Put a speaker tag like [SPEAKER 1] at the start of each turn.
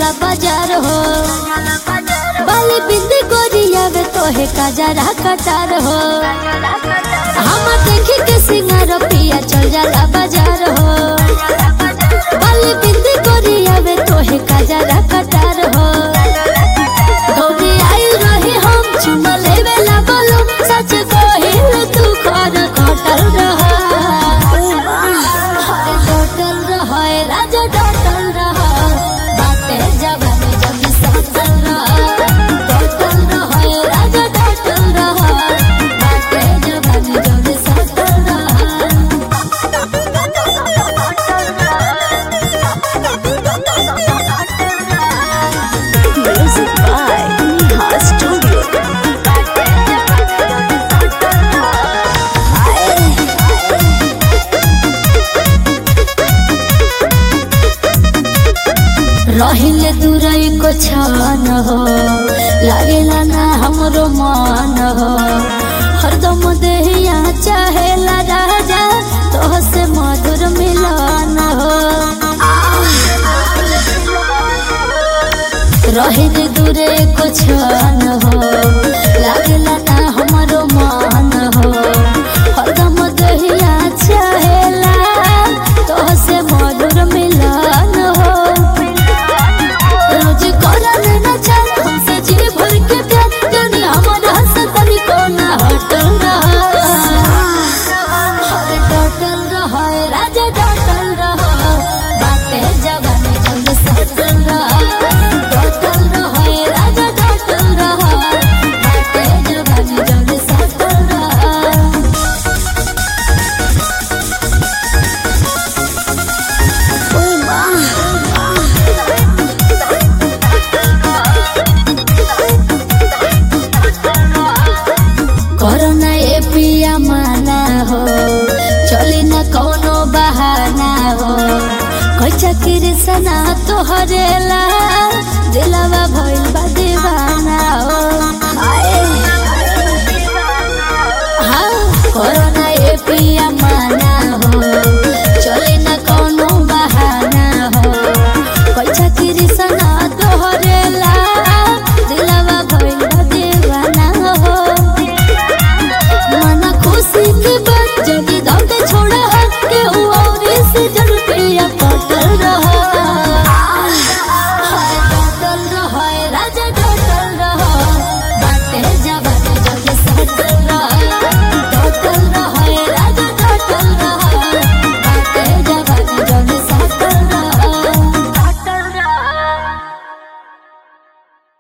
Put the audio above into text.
[SPEAKER 1] जाला बाजार हो बाली बिंदी गोरिया वे तोहे काजरा कटार हो हम देखी के सिंगार पिया चल जाला बाजार हो बाली बिंदी गोरिया वे तोहे काजरा कटार हो गौरी आई रही हम चुमा लेवे ला बोलो सच कहिल तू कर खटल रह हरे डटल रह राजा डटल रह बाते जवानी जब सटल रह डटल रह राजा डटल रह बाते जवानी जब सटल रह
[SPEAKER 2] Music by Neha Studio.
[SPEAKER 1] रहिले दूरई को छान हो लागेला ना हमरो मान हो हरदम देहिया चाहेला राजा तोह से मधुर मिलन हो रहिले दूरे को छान हो लागेला